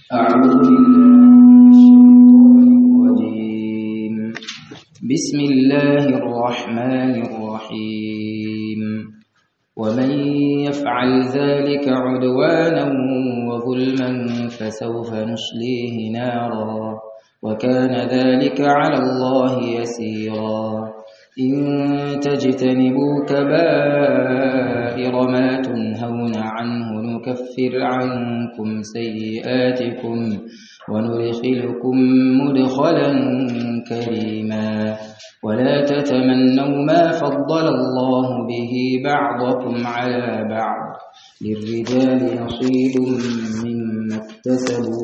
أعوذ بالله من الشيطان الرجيم بسم الله الرحمن الرحيم ومن يفعل ذلك عدوانا وظلما فسوف نصليه نارا وكان ذلك على الله يسيرا إن تجتنبوا كبائر ما تنهون عنه نكفر عنكم سيئاتكم وندخلكم مدخلا كريما ولا تتمنوا ما فضل الله به بعضكم على بعض للرجال نصيب مما اكتسبوا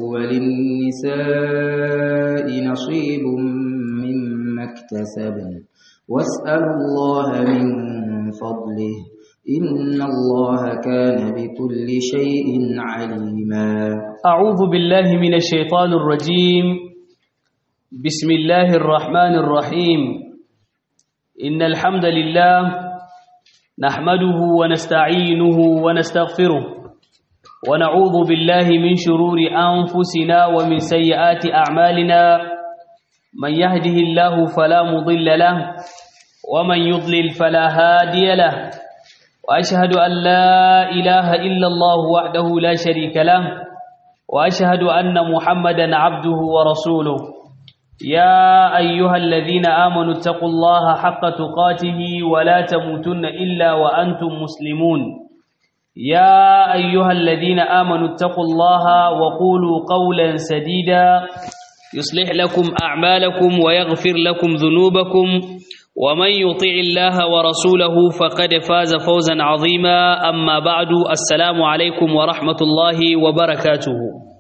وللنساء نصيب مما اكتسبن واسألوا الله من فضله إن الله كان بكل شيء عليما أعوذ بالله من الشيطان الرجيم بسم الله الرحمن الرحيم إن الحمد لله نحمده ونستعينه ونستغفره ونعوذ بالله من شرور أنفسنا ومن سيئات أعمالنا من يهده الله فلا مضل له ومن يضلل فلا هادي له وأشهد أن لا إله إلا الله وحده لا شريك له وأشهد أن محمدا عبده ورسوله يا أيها الذين آمنوا اتقوا الله حق تقاته ولا تموتن إلا وأنتم مسلمون يا أيها الذين آمنوا اتقوا الله وقولوا قولا سديدا يصلح لكم أعمالكم ويغفر لكم ذنوبكم ومن يطع الله ورسوله فقد فاز فوزا عظيما أما بعد السلام عليكم ورحمة الله وبركاته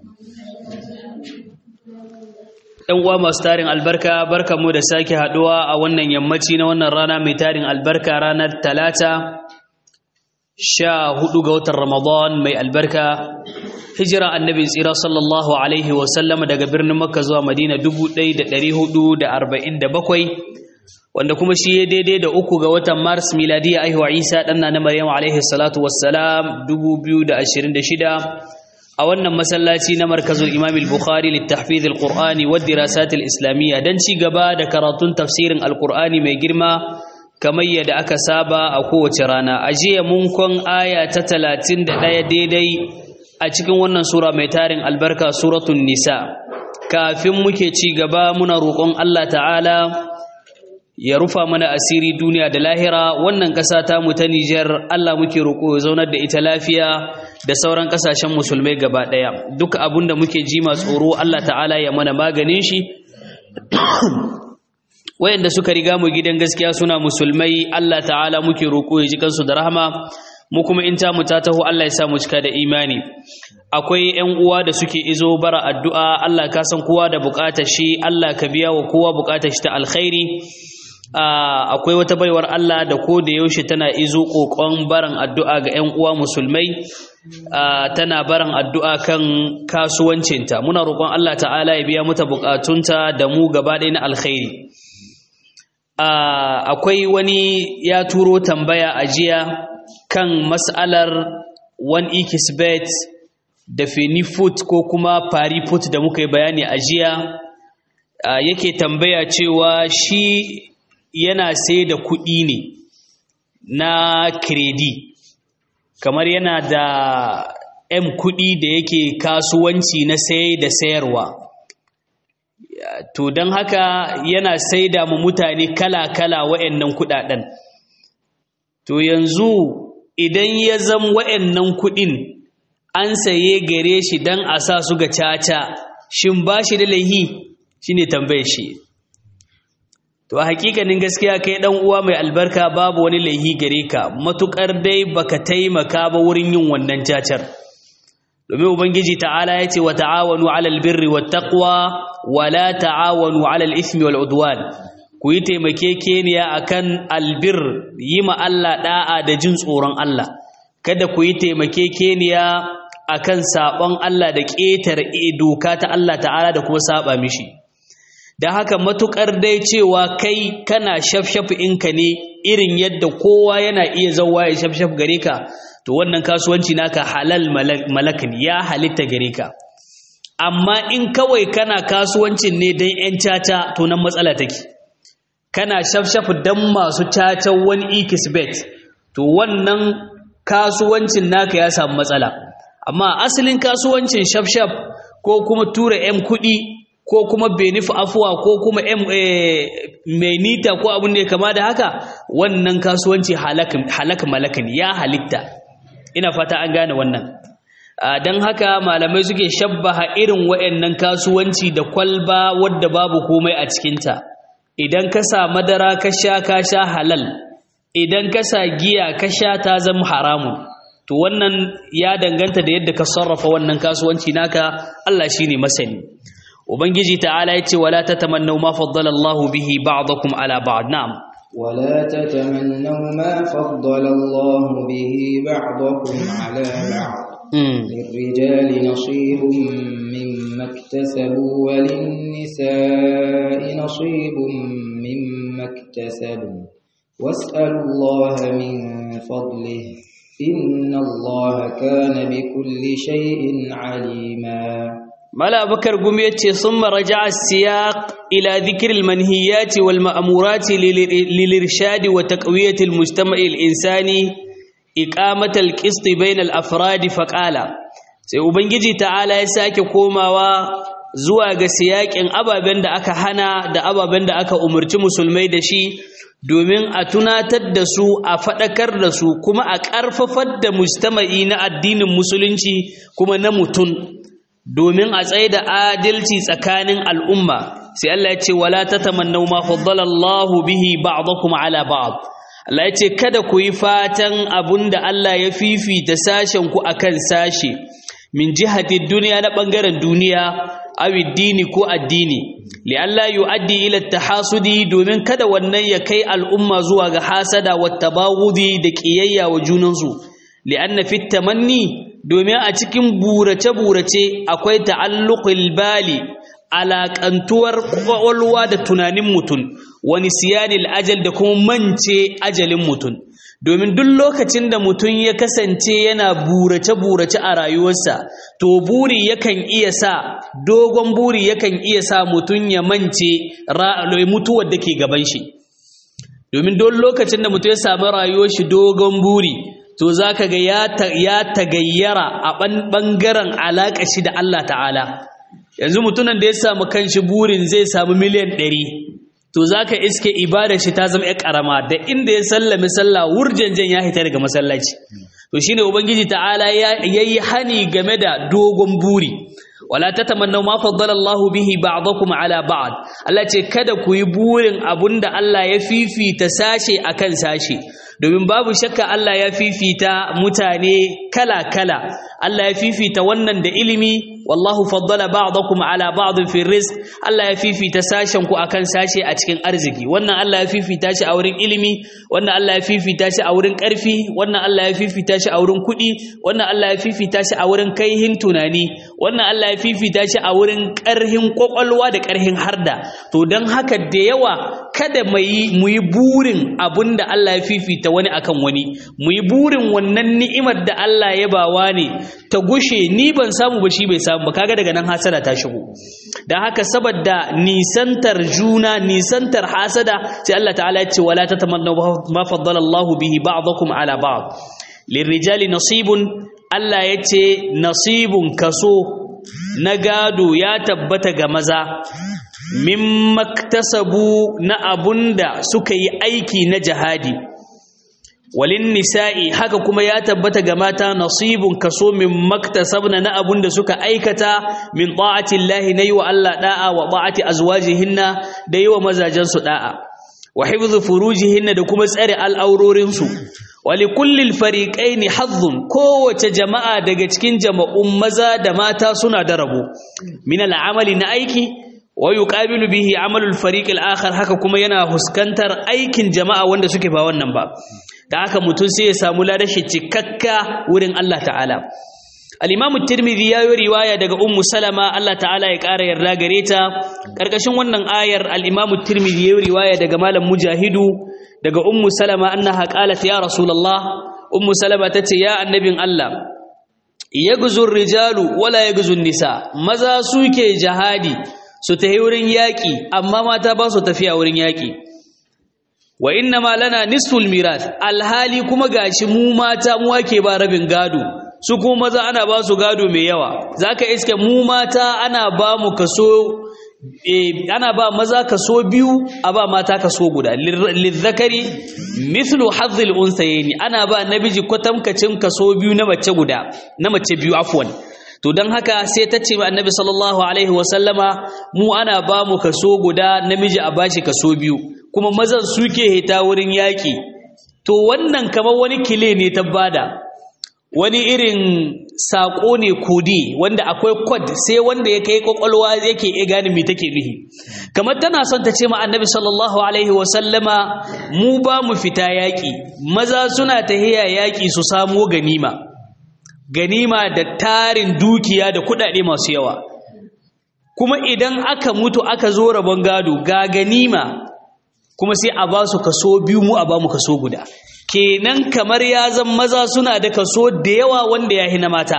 ‘Yan uwa masu tarin albarka, barka mu da sake haɗuwa a wannan yammaci na wannan rana mai tarin albarka ranar talata sha hudu ga watan Ramadan mai albarka hijira annabi tsira sallallahu alaihi wasallam daga birnin makka zuwa madina 1447 wanda kuma shi ya daidai da uku ga watan mars miladiya aihuwa isa ɗanna na maryam alaihi salatu wassalam 2026 a wannan masallaci na markazul imam al-bukhari littahfiz al-qur'ani wa dirasat al-islamiyya dan ci gaba da karatun tafsirin al-qur'ani mai girma kamar yadda aka saba a kowace rana a jiya mun kon aya ta 31 daidai a cikin wannan sura mai tarin albarka suratul nisa kafin muke ci gaba muna roƙon Allah ta'ala ya rufa mana asiri duniya da lahira wannan ƙasa ta mu ta Nijar Allah muke roƙo ya zaunar da ita lafiya da sauran ƙasashen musulmai gaba ɗaya duk abin da muke ji ma tsoro Allah ta'ala ya mana maganin shi wayanda suka riga mu gidan gaskiya suna musulmai Allah ta'ala muke roƙo ya ji kansu da rahama mu kuma in ta mu ta taho Allah ya sa mu cika da imani akwai ƴan uwa da suke izo bara addu'a Allah ka san kowa da buƙatar shi Allah ka biya wa kowa buƙatar shi ta alkhairi akwai wata baiwar Allah da ko da yaushe tana izo kokon baran addu'a ga ƴan uwa musulmai tana baran addu'a kan kasuwancinta muna roƙon Allah ta'ala ya biya mata buƙatunta da mu gaba ɗaya na alkhairi akwai wani ya turo tambaya a jiya kan mas'alar one ikisbet da fenifut ko kuma pariput da muka yi bayani a jiya yake tambaya cewa shi yana sai da kuɗi ne na kredi kamar yana da m kuɗi da yake kasuwanci na sai da sayarwa to don haka yana sai da mu mutane kala-kala wa'annan kuɗaɗen to yanzu idan ya zama wa'annan kuɗin an saye gare shi don a sa su ga caca shin ba shi da laihi shi ne tambayar shi to a hakikanin gaskiya kai dan uwa mai albarka babu wani laihi gare ka matukar dai baka taimaka ba wurin yin wannan cacar domin ubangiji ta'ala ya ce wa ta'awanu 'alal birri wat taqwa wa la ta'awanu 'alal ithmi wal udwan ku yi taimakekeniya akan albir yi ma Allah da'a da jin tsoron Allah kada ku yi taimakekeniya akan sabon Allah da ƙetare doka ta Allah ta'ala da kuma saba mishi da haka matukar dai cewa kai kana shafshaf inka ne irin yadda kowa yana iya zauwa ya shafshaf gare ka to wannan kasuwanci naka halal malak ne ya halitta gare ka amma in kawai kana kasuwancin ne don 'yan caca to nan matsala take kana shafshafu don masu cacan wani ikisbet to wannan kasuwancin naka ya samu matsala amma asalin kasuwancin shafshaf ko kuma tura 'yan kuɗi ko kuma benif afuwa ko kuma mai nita ko abin da ya kama da haka wannan kasuwanci halak malakan ya halitta ina fata an gane wannan don haka malamai suke shabbaha irin wa'annan kasuwanci da kwalba wadda babu komai a cikinta idan ka sa madara ka sha ka sha halal idan ka sa giya ka sha ta zama haramun to wannan ya danganta da yadda ka sarrafa wannan kasuwanci naka Allah shine masani ubangiji ta'ala yace wala tatamannu ma faddala Allah bihi ba'dakum ala ba'd na'am ولا تتمنوا ما فضل الله به بعضكم على بعض للرجال نصيب مما اكتسبوا وللنساء نصيب مما اكتسبوا واسألوا الله من فضله إن الله كان بكل شيء عليما ملا بكر قميتي ثم رجع السياق إلى ذكر المنهيات والمأمورات للإرشاد وتقوية المجتمع الإنساني إقامة القسط بين الأفراد فقال sai ubangiji ta'ala ya sake komawa zuwa ga siyakin ababen da aka hana da ababen da aka umarci musulmai da shi domin a tunatar da su a faɗakar da su kuma a ƙarfafar da mujtama'i na addinin musulunci kuma na mutum domin a tsaye da adalci tsakanin al'umma sai Allah ya ce wala tatamannaw ma faddala Allahu bihi ba'dakum ala ba'd Allah ya ce kada ku yi fatan abunda Allah ya fifita sashen ku akan sashe min jihati duniya na bangaren duniya aw dini ko addini li Allah yu'addi ila tahasudi domin kada wannan ya kai al'umma zuwa ga hasada wa tabawudi da kiyayya wa junansu li anna fit tamanni domin a cikin burace-burace akwai ta'alluqul bali alaƙantuwar ƙwaƙwalwa da tunanin mutum wani siyanil ajal da kuma mance ajalin mutum domin duk lokacin da mutum ya kasance yana burace-burace a rayuwarsa to buri yakan iya sa dogon buri yakan iya sa mutum ya mance mutuwar da ke gaban shi domin duk lokacin da mutum ya samu rayuwar shi dogon buri to za ka ga ya tagayyara a ɓangaren alaƙa shi da Allah ta'ala yanzu mutumin da ya samu kanshi burin zai samu miliyan ɗari to za ka iske ibada shi ta zama ya ƙarama da inda ya sallami sallah wurjanjan ya hita daga masallaci to shine ubangiji ta'ala ya yi hani game da dogon buri wala tatamannaw ma faddala Allahu bihi ba'dakum ala ba'd Allah ce kada ku yi burin abunda Allah ya fifita sashe akan sashe domin babu shakka Allah ya fifita mutane kala-kala Allah ya fifita wannan da ilimi wallahu faddala ba'dakum ala ba'd fi rizq Allah ya fifita sashen ku akan sashe a cikin arziki wannan Allah ya fifita shi a wurin ilimi wannan Allah ya fifita shi a wurin karfi wannan Allah ya fifita shi a wurin kuɗi wannan Allah ya fifita shi a wurin kaihin tunani wannan Allah ya fifita shi a wurin ƙarhin kwakwalwa da ƙarhin harda to don haka da yawa kada mu yi burin abinda Allah ya fifita wani akan wani mu yi burin wannan ni'imar da Allah ya bawa ne ta gushe ni ban samu ba shi bai samu ba kaga daga nan hasada ta shigo dan haka saboda nisantar juna nisantar hasada sai Allah ta'ala ya ce wala tatamannu ma faddala Allah bihi ba'dakum ala ba'd lirrijali nasibun Allah ya ce nasibun kaso na gado ya tabbata ga maza min maktasabu na abunda suka yi aiki na jihadi walin nisa'i haka kuma ya tabbata ga mata nasibun kaso min maktasabna na abun da suka aikata min ta'ati Allah na yi wa Allah da'a wa ta'ati azwajihinna da yi wa mazajensu da'a wa hifzu furujihinna da kuma tsare al'aurorinsu wa li kullil fariqaini hazzun kowace jama'a daga cikin jama'un maza da mata suna da rabo min al'amali na aiki wa yuqabilu bihi amalul fariq al-akhar haka kuma yana huskantar aikin jama'a wanda suke ba wannan ba da haka mutum sai ya samu ladashi cikakka wurin Allah ta'ala al-imamu tirmidhi ya yi riwaya daga ummu salama Allah ta'ala ya ƙara yarda gare ta ƙarƙashin wannan ayar al-imamu tirmidhi ya yi riwaya daga malam mujahidu daga ummu salama annaha qalat ya rasulullah ummu salama tace ya annabin Allah yagzur rijalu wala yagzun nisa maza suke jihadi su tafi wurin yaƙi amma mata ba su tafiya wurin yaƙi wa inna ma lana nisful mirath alhali kuma gashi mu mata mu wake ba rabin gado su kuma maza ana ba su gado mai yawa zaka iske mu mata ana ba mu kaso ana ba maza kaso biyu a ba mata kaso guda lizzakari mithlu hazzil unsayni ana ba namiji kwatamkacin kaso biyu na mace guda na mace biyu afwan to don haka sai ta ce annabi sallallahu alaihi wasallama mu ana ba mu kaso guda namiji a bashi kaso biyu kuma mazan suke hita wurin yaƙi to wannan kamar wani kile ne ta bada wani irin saƙo ne kodi wanda akwai kod sai wanda ya kai kwakwalwa yake iya gane me take nuhi kamar tana son ta ce ma annabi sallallahu alaihi wasallama mu ba mu fita yaƙi maza suna tahiya yaƙi su samo ganima ganima da tarin dukiya da kuɗaɗe masu yawa kuma idan aka mutu aka zo rabon gado ga ganima kuma sai a ba su kaso biyu mu a ba mu kaso guda kenan kamar ya zan maza suna da kaso da yawa wanda ya na mata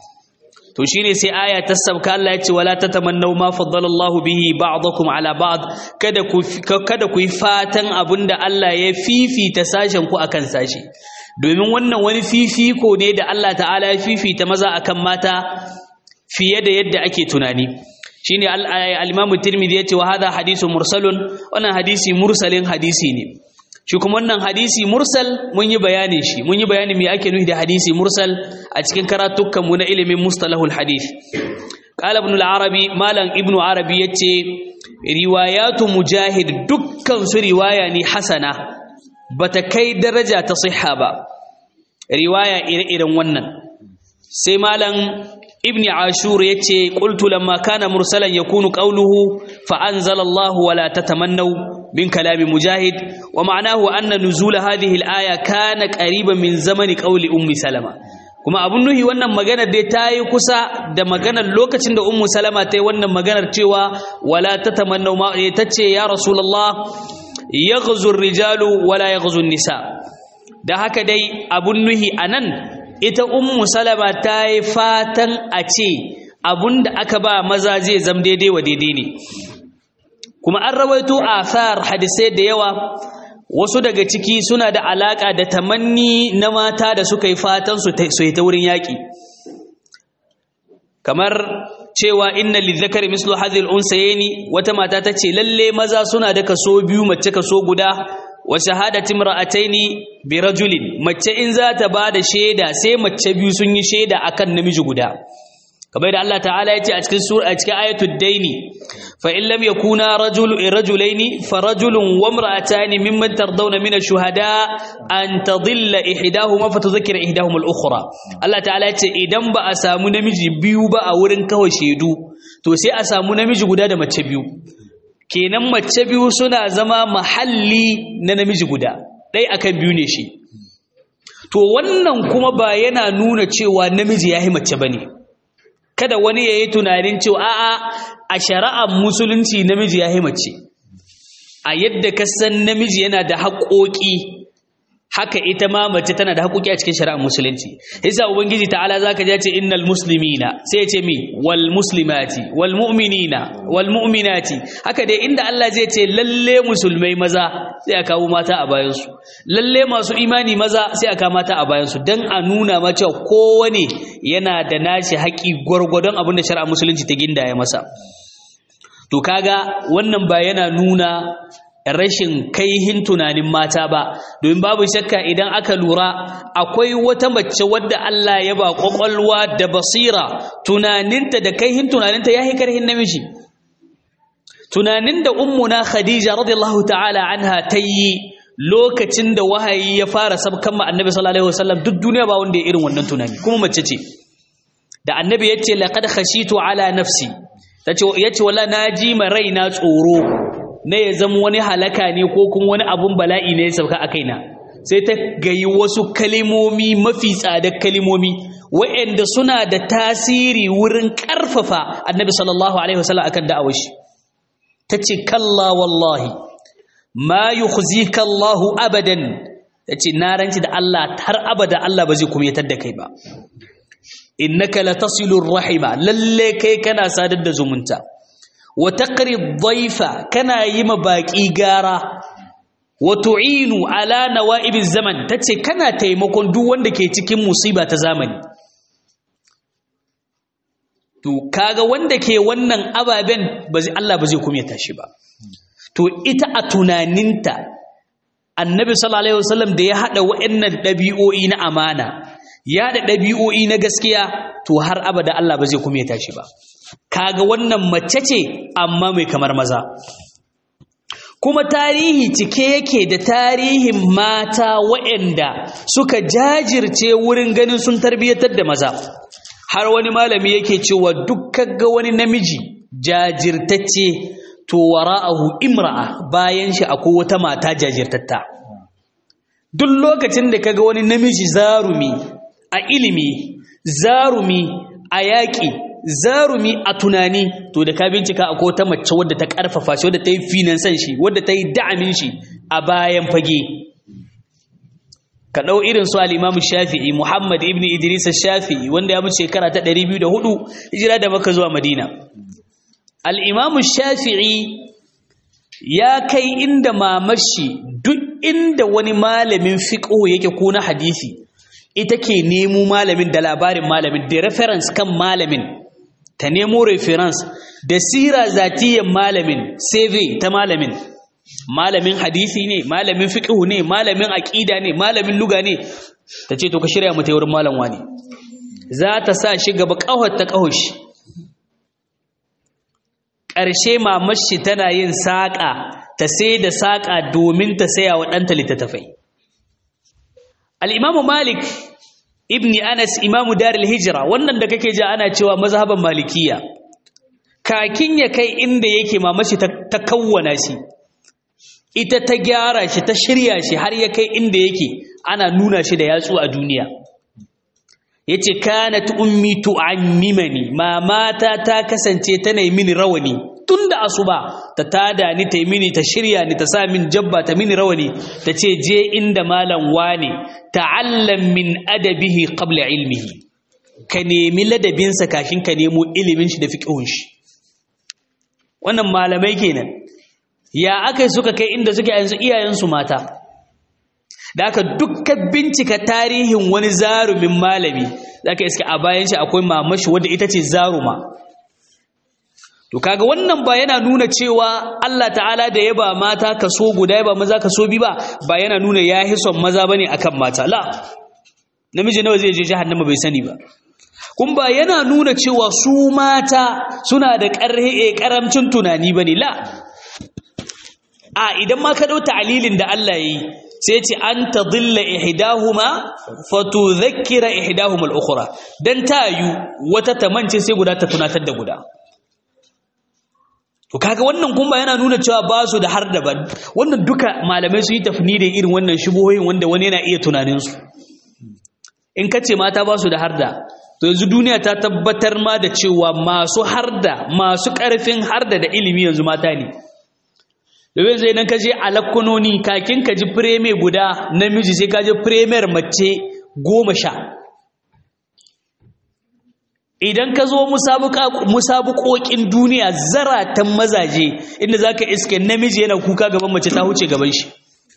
to shine sai aya ta sabka Allah ya ce wala tatamannaw ma faddalallahu bihi ba'dakum ala ba'd kada ku kada ku yi fatan abinda Allah ya fifita sashen ku akan sashi domin wannan wani fifiko ne da Allah ta'ala ya fifita maza akan mata fiye da yadda ake tunani shine al-Imam Tirmidhi yace wa hadha hadithun mursalun wannan hadisi mursalin hadisi ne shi kuma wannan hadisi mursal mun yi bayanin shi mun yi bayanin me ake nufi da hadisi mursal a cikin karatukan mu na ilimin mustalahul hadith qala ibn al-arabi malam ibn arabi yace riwayatu mujahid dukkan su riwaya ne hasana bata kai daraja ta sihha ba riwaya ire-iren wannan sai malam ibn ashur yace qultu lamma kana mursalan yakunu qawluhu fa anzala Allah wala tatamannaw min kalami mujahid wa ma'nahu anna nuzul hadhihi al-aya kana qariban min zamani qawli ummi salama kuma abun nuhi wannan maganar dai ta yi kusa da maganar lokacin da ummu salama ta yi wannan maganar cewa wala tatamannaw ma tace ya rasulullah yaghzu ar-rijalu wala yaghzu an-nisa da haka dai abun nuhi anan ita ummu salama ta yi fatan a ce abunda aka ba maza zai zam daidai wa daidai ne kuma an rawaito athar hadisai da yawa wasu daga ciki suna da alaka da tamanni na mata da suka yi fatan su yi ta wurin yaƙi kamar cewa inna lizzakari mislu hadhil unsayni wata mata ta ce lalle maza suna da kaso biyu mace kaso guda wa shahadati imra'ataini bi rajulin mace in za ta bada shaida sai mace biyu sun yi shaida akan namiji guda kamar da Allah ta'ala ya ce a cikin sura a cikin ayatul daini fa in lam yakuna rajul rajulaini fa rajulun wa imra'atani mimman tardawna min ash-shuhada an tadilla ihdahuma fa tudhakkira ihdahuma al-ukhra Allah ta'ala ya ce idan ba a samu namiji biyu ba a wurin kawai shaidu to sai a samu namiji guda da mace biyu kenan mace biyu suna zama mahalli na namiji guda ɗai akan biyu ne shi to wannan kuma ba yana nuna cewa namiji ya yi mace ba ne kada wani ya yi tunanin cewa a'a a shari'ar musulunci namiji ya yi mace a yadda ka san namiji yana da haƙoƙi haka ita ma mace tana da haƙoƙi a cikin shari'ar musulunci yasa ubangiji ta'ala zaka ji ce innal muslimina sai ya ce mi wal muslimati wal mu'minina wal mu'minati haka dai inda Allah zai ce lalle musulmai maza sai a kawo mata a bayan su lalle masu imani maza sai a kawo mata a bayan su dan a nuna ma cewa kowane yana da nashi haƙi gwargwadon abin da shari'ar musulunci ta gindaya masa to kaga wannan ba yana nuna rashin kaihin tunanin mata ba domin babu shakka idan aka lura akwai wata mace wadda Allah ya ba kwakwalwa da basira tunaninta da kaihin tunaninta ya karhin namiji tunanin da ummuna khadija radiyallahu ta'ala anha ta yi lokacin da wahayi ya fara sabkan ma annabi sallallahu alaihi wasallam duk duniya ba wanda ya irin wannan tunani kuma mace ce da annabi ya ce laqad khashitu ala nafsi tace yace wallahi naji ma raina tsoro na ya zama wani halaka ne ko kuma wani abun bala'i ne ya sauka a kaina sai ta gayi wasu kalimomi mafi tsadar kalimomi wa'anda suna da tasiri wurin ƙarfafa annabi sallallahu alaihi wasallam akan da'awar shi tace kalla wallahi ma yukhzika Allah abadan tace na ranci da Allah har abada Allah ba zai kumyatar da kai ba innaka latasilur rahima lalle kai kana sadar da zumunta wa taqri dhaifa kana yi ma baki gara wa tu'inu ala nawa'ibiz zaman tace kana taimakon duk wanda ke cikin musiba ta zamani to kaga wanda ke wannan ababen ba zai Allah ba zai kumyata shi ba to ita a tunaninta annabi sallallahu alaihi wasallam da ya hada wa'annan dabi'o'i na amana ya da dabi'o'i na gaskiya to har abada Allah ba zai kumyata shi ba kaga wannan mace ce amma mai kamar maza kuma tarihi cike yake da tarihin mata waɗanda suka jajirce wurin ganin sun tarbiyyatar da maza har wani malami yake cewa dukkan ga wani namiji jajirtacce to wara'ahu imra'a bayan shi akwai wata mata jajirtatta duk lokacin da kaga wani namiji zarumi a ilimi zarumi a yaƙi zarumi a tunani to da ka bincika akwai wata mace wadda ta karfafa shi wadda ta yi finansan shi wadda ta yi da'amin shi a bayan fage ka ɗau irin su al'imamu shafi'i muhammad ibn idris shafi'i wanda ya mutu shekara ta 204 hijira da maka zuwa madina al'imamu shafi'i ya kai inda mamashi duk inda wani malamin fiƙo yake ko na hadisi ita ke nemo malamin da labarin malamin da reference kan malamin ta nemo reference da sira zatiyan malamin CV ta malamin malamin hadisi ne malamin fiqh ne malamin aqida ne malamin luga ne tace to ka shirya mu ta wurin malam wani za ta sa shi gaba kahon ta kahoshi ƙarshe mamashi tana yin saƙa ta sai da saƙa domin ta saya wa ɗanta littattafai al-imamu malik ibni anas imamu daril hijira wannan da kake ji ana cewa mazhaban malikiya kakin ya kai inda yake mamashi ta kawwana shi ita ta gyara shi ta shirya shi har ya kai inda yake ana nuna shi da yatsu a duniya yace kanat ummi tu'ammimani mamata ta kasance tana yi mini rawani tunda asuba ta tada ni ta yi mini ta shirya ni ta sa min jabba ta mini rawani ta ce je inda malam wane ta'allam min adabihi qabla ilmihi ka nemi ladabinsa kafin ka nemo ilimin shi da fiqhun shi wannan malamai kenan ya aka suka kai inda suke yanzu iyayensu mata da aka dukkan bincika tarihin wani zarumin malami zaka iska a bayan shi akwai mamashi wadda ita ce zaruma to kaga wannan ba yana nuna cewa Allah ta'ala da ya ba mata kaso guda ya ba maza kaso bi ba ba yana nuna ya son maza bane akan mata la namiji nawa zai je jahannama bai sani ba kun ba yana nuna cewa su mata suna da ƙarhe ƙaramcin tunani bane la a idan ma ka dau ta'lilin da Allah yayi sai ce an tadilla ihdahuma fatudhakkira ihdahuma al-ukhra dan tayu wata tamance sai guda ta tunatar da guda to kaga wannan kuma yana nuna cewa ba su da har da ba wannan duka malamai su yi tafni da irin wannan shubuhoyin wanda wani yana iya tunanin su in kace mata ba su da harda to yanzu duniya ta tabbatar ma da cewa masu harda masu karfin harda da ilimi yanzu mata ne domin zai nan ka je alakkunoni kakin ka ji fireme guda namiji sai ka ji firemer mace goma sha idan ka zo musabuƙoƙin duniya zaratan mazaje inda za ka iske namiji yana kuka gaban mace ta huce gaban shi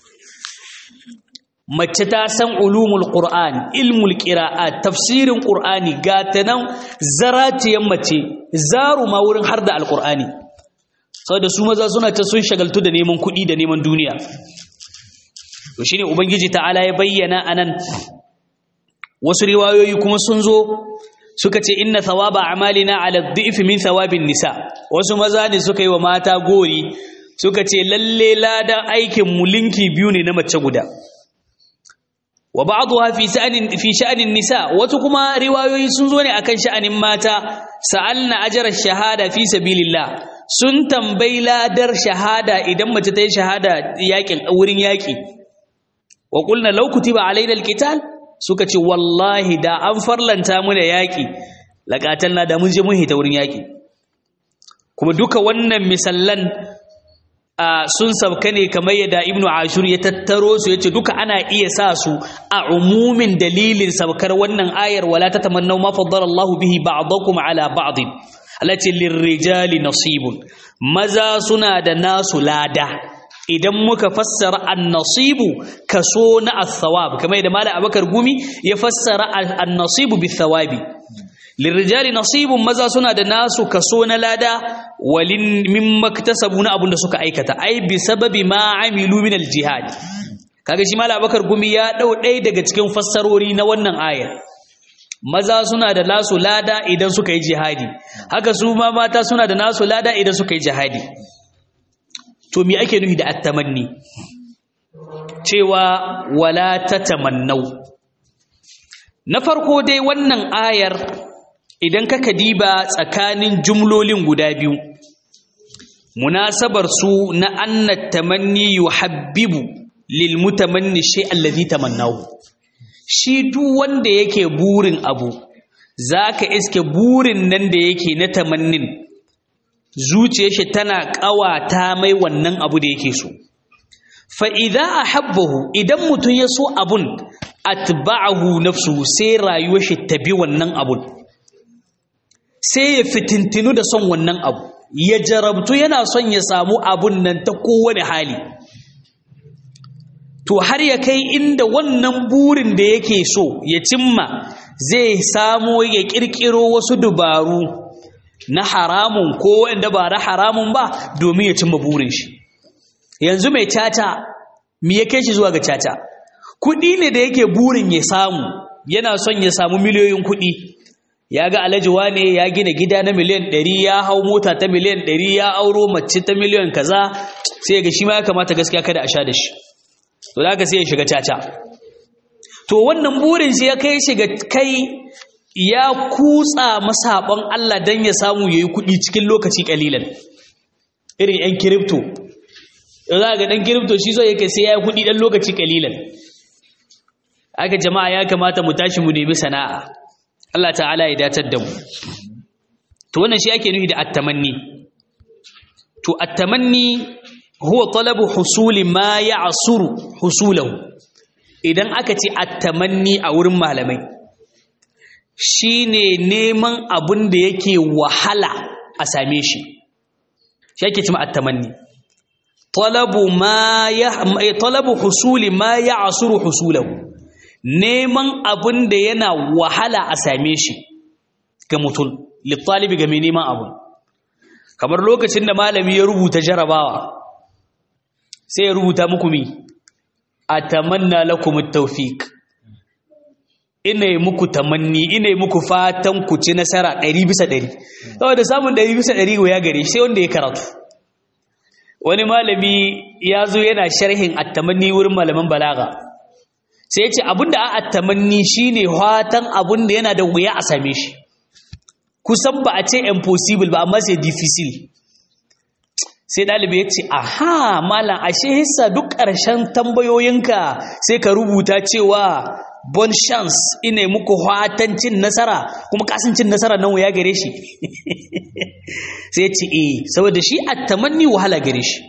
mace ta san ulumul qur'an ilmul qira'a tafsirin qur'ani gata nan zaratiyan mace zaru ma wurin har da alqur'ani saboda su maza suna ta sun shagaltu da neman kuɗi da neman duniya to shine ubangiji ta'ala ya bayyana anan wasu riwayoyi kuma sun zo suka ce inna thawaba a'malina ala dhi'f min thawabin nisa wasu maza ne suka yi wa mata gori suka ce lalle ladan aikin mu linki biyu ne na mace guda wa ba'dha fi sha'anin fi sha'anin nisa wasu kuma riwayoyi sun zo ne akan sha'anin mata sa'alna ajra shahada fi sabilillah sun tambayi ladar shahada idan mace ta yi shahada yakin wurin yaki wa qulna law kutiba alaina alqital suka ce wallahi da an farlanta mu da yaki laqatalna da mun je mun hita wurin yaki kuma duka wannan misallan sun sabka ne kamar yadda ibnu ashur ya tattaro su yace duka ana iya sa su a umumin dalilin sabkar wannan ayar wala tatamannaw ma faddala Allahu bihi ba'dakum ala ba'd allati lirrijali nasibun maza suna da nasu lada idan muka fassara an-nasibu kaso na as-sawab kamar yadda malam Abubakar Gumi ya fassara an-nasibu bis-sawabi lirrijali nasibun maza suna da nasu kaso na lada walin min maktasabu na abunda suka aikata ai bi sababi ma amilu min aljihad kaga shi malam abakar gumi ya dau ɗaya daga cikin fassarori na wannan ayar maza suna da nasu lada idan suka yi jihadi haka su ma mata suna da nasu lada idan suka yi jihadi to me ake nufi da attamanni cewa wala tatamannau na farko dai wannan ayar idan ka kadiba tsakanin jumlolin guda biyu munasabar su na anna tamanni yuhabbibu lil mutamanni shay allazi tamannahu shi duk wanda yake burin abu zaka iske burin nan da yake na tamannin zuciyar shi tana kawata mai wannan abu da yake so fa idza ahabbahu idan mutun ya so abun atba'ahu nafsuhu sai rayuwar shi ta bi wannan abun sai ya fitintinu da son wannan abu ya jarabtu yana son ya samu abun nan ta kowane hali to har ya kai inda wannan burin da yake so ya cimma zai samo ya kirkiro wasu dubaru na haramun ko wanda ba na haramun ba domin ya cimma burin shi yanzu mai caca me ya kai shi zuwa ga caca kuɗi ne da yake burin ya samu yana son ya samu miliyoyin kuɗi ya ga alhaji wane ya gina gida na miliyan ɗari ya hau mota ta miliyan ɗari ya auro mace ta miliyan kaza sai ga shi ma ya kamata gaskiya kada a sha da shi to da sai ya shiga caca to wannan burin shi ya kai shiga kai ya kutsa masaɓon Allah don ya samu ya yi kuɗi cikin lokaci ƙalilan irin 'yan kiripto za ga ɗan kiripto shi zo yake sai ya yi kuɗi ɗan lokaci ƙalilan aka jama'a ya kamata mu tashi mu nemi sana'a Allah ta'ala ya datar da mu to wannan shi ake nufi da attamanni to attamanni huwa talabu husuli ma ya'suru husulahu idan aka ce attamanni a wurin malamai shine neman abin da yake wahala a same shi shi ake cewa attamanni talabu ma ya talabu husuli ma ya'suru husulahu neman abin da yana wahala a same shi ga mutum littalibi ga mai neman abu kamar lokacin da malami ya rubuta jarabawa sai ya rubuta muku mi atamanna lakum at-tawfiq ina yi muku tamanni ina yi muku fatan ku ci nasara 100 bisa 100 saboda samun 100 bisa 100 ya gare sai wanda ya karatu wani malami ya zo yana sharhin at-tamanni wurin malaman balaga sai ya ce abinda a at-tamanni shine fatan abinda yana da wuya a same shi kusan ba a ce impossible ba amma sai difficile sai ɗalibi ya ce aha malam ashe hissa duk ƙarshen tambayoyinka sai ka rubuta cewa bon chance ina muku hatan cin nasara kuma kasan cin nasara nan ya gare shi sai ce eh saboda shi a tamanni wahala gare shi